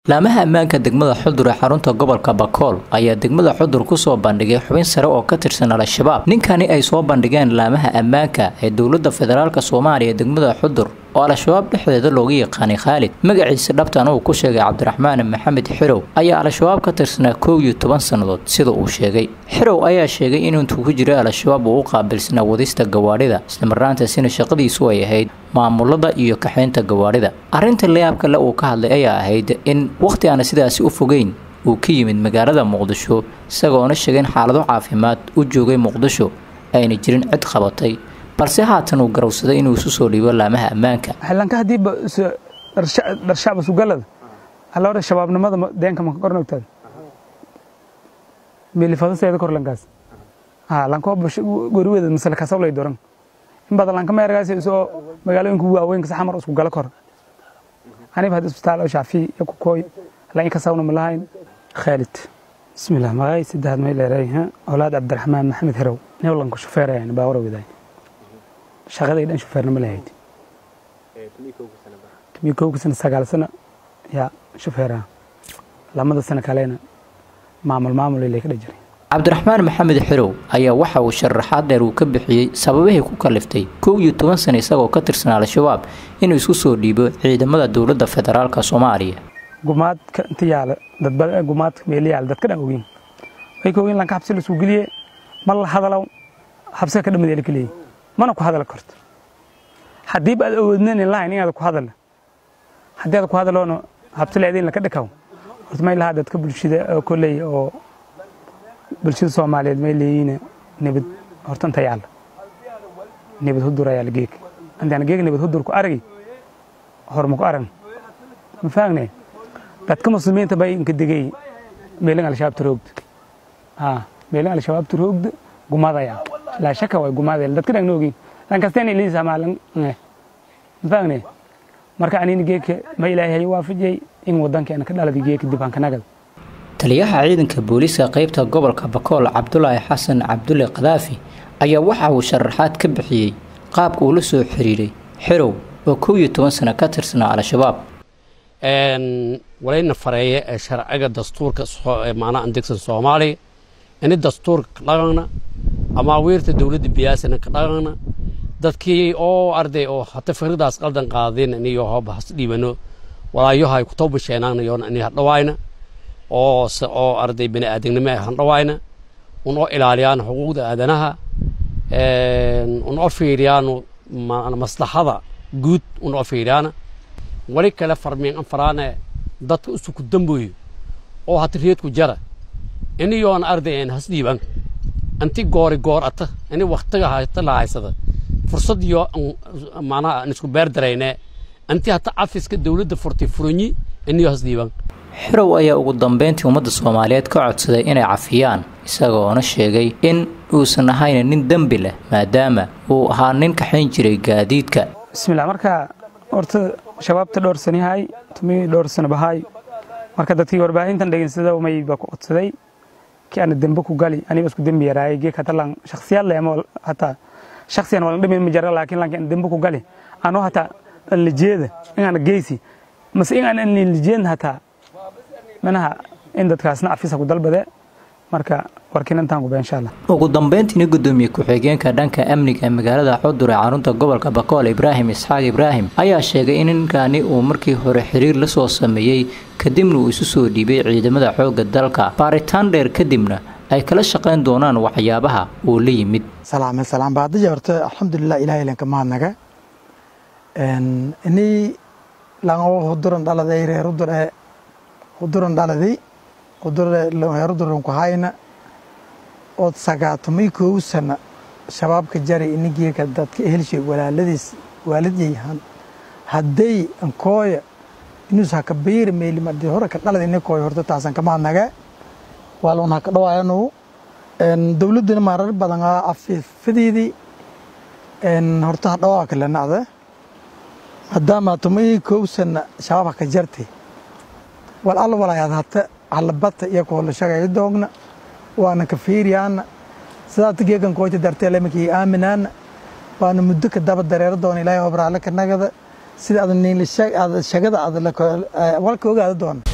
laamaha ammaanka degmada xudur ee xarunta gobolka bakool ayaa degmada xudur kusoo bandhigay xubin sare oo ka tirsan al-shabaab ninkani ay soo bandhigeen laamaha ammaanka ee dowlada federaalk soomaaliya degmada xudur oo al-shabaab dhexdeeda looga yaqaanay khaalid magaciisa dhabtan uu ku sheegay cabdiraxmaan maxamed xirow ayaa al-shabaab ka tirsanaa kow iyo toban sannadood sida uu sheegay xirow ayaa sheegay in intuu ku jiray al-shabaab uu u qaabilsanaa wadista gawaadhida islamarnaantaasina shaqadiisu ay ahayd maamulada iyo kaxaynta gawaadhida arrinta layaabka le uu ka hadlay ayaa ahayd in wakhti aana sidaasi u fogeyn uu ka yimid magaalada muqdisho isagoona sheegay in xaalado caafimaad u joogay muqdisho ayna jirin cid qabatay balse haatan uu garowsaday inuu isu soo dhiibo laamaha ammaanka xillanka haddii dharshacba sugalada alloore shabaabnimada deenka maka kornogtaad meelifadaseeda korlankaas lanko goriweeda masale kasablay doran in badan lanka meergaas isoo magaalooyinka waaweynka saxamar isku gala kor aniba had isbitaal oo shaafiy iyo kukooy lan kasawna malahayn khaalid bismillah magay saddexaad may leeray awlaad cabdiraxmaan maxamed hirow newlanku shufeerayan baawara wadaay shaqaday dhan shufeerna ma lahayd tumi kowka sana sagaal sana yaa shufeeraha lamada sana kalena maamul maamul ilay ka dhajiray cabdiraxmaan maxamed xirow ayaa waxa uu sharaxaad dheer uu ka bixiyey sababihii ku kaliftay kow iyo toban sana isagoo ka tirsan al-shabaab inuu isku soo dhiibo ciidamada dowladda federaalk soomaaliya gumaadka inta yaala gumaadka meeli yaala dadka dhan ogeyn way ka ogeyn lanka xabsi lasuu geliye ma la hadalow xabsiga ka dhamadeela kaleeyey mana ku hadal karto haddiiba aad awoodnan lahayn inaad ku hadal haddii aad ku hadaloona habsi leedayn laka dhakaw horta may lahaa dadka bulshada kolley oo bulshada soomaaliyeed may leeyihiin nabad horta inta yaalla nabad hudur ayaa la geeg intaan geeg nabad hudur ku aragi horma ku arag ma faagne dadka muslimiinta bay inka degay meelin al-shabaab turoogda ha meelin al-shabaab turoogda gumadaya laa shaka way gumadaya dadka dhan oogin lan kasteen iliisa maalin ma faagne marka anina geedka ma ilaahay waafajiyay in wadankeena ka dhalada geedka dib aan ka nagad taliyaha ciidanka booliiska qaybta gobolka bakool cabdulaahi xasan cabdulle kadaafi ayaa waxa uu sharaxaad ka bixiyey qaabka uu la soo xiriiray xirow oo kow iyo toban sano ka tirsanaa al-shabaab walayna fareeye ee sharciga dastuurka macnaha andegsan soomaaliya ini dastuurka ka dhaqanna amaawiirta dowladda biyaasana ka dhaqanna dadkii oo arday oo hata fikradaas qaldan qaadin iniyo hooba has dhiibano walaayahay ku tawbasheenaanayoon ini hadhawaayna oo oo arday bini aadamnimo ay handhawaayna un oo ilaaliyaan xuquuqda aadanaha un oo fiiriyaan maslaxada guud un oo fiiriyaana wali kale farmiin an faraane dadka usuku damboyo oo hata reedku jara iniyoon arday en has dhiiban anti goori goor ata ini waktiga hata lahaysada fursad iyo macnaha aan isku beer darayne anti hata cafiska dowladda furtay furanyi iniyo has dhiiban xirow ayaa ugu dambeyntii ummadda soomaaliyeed ka codsaday inay cafiyaan isagoona sheegay in uusan ahayn nin dembi leh maadaama uu ahaa nin kaxayn jiray gaadiidka bismillah marka horta shabaabta dhowr sani yahay tumi dhowr sano bahaay marka dadkii warbaahintan dhegeysada mayba ku codsaday ki ana dembe ku gali aniba isku dembi yaraayay geek hata lan shakhsiyaad leh ama hataa shakhsiyan walan dhimin ma jara laakiin lanki ana dembe ku gali anoo hataa anlijeeda in ana geysi mase in aan anlijeedna hataa manaha in dadkaasna cafisa ku dalbade marka warkiinantaan guba insha allah ugu dambeyntiina gudoomiye ku-xigeenka dhanka amniga ee magaalada xudur ee xarunta gobolka bakool ibraahim isxaaq ibraahim ayaa sheegay in ninkani uu markii hore xiriir la soo sameeyey kadibna uu isu soo dhiibay ciidamada xoogga dalka baaritaan dheer kadibna ay kala shaqayn doonaan waxyaabaha uu la yimid salaame salaam baadija horta alxamdulilah ilahay lenka mahadnaga inii lango huduran dhaladay reer hudur ee huduran dhaladi huduran ku hayna ood sagaatamay kow sana shabaabka jari inigeeka dadka helshay walaaladiis waalidiyay hadday ankooya inus haka bayri meelimadi hore ka dhalad inikooya horta taasan kama hadnaga waalun haka dhawaayanu dowladduna marar badan afifadeedii horta hadhawaa kalenacda maadaama tumay kow sana shabaab haka jartay wal alla walayaad hata halabata iyo kuhola shagay doogna waana ka fiiriyaana sidaata geegan kooyta dartee lemikii aaminaana waana muddo ka daba dareero doona ilaahay obraale ka nagada sida aad niinla shagada aad walka ogaada doona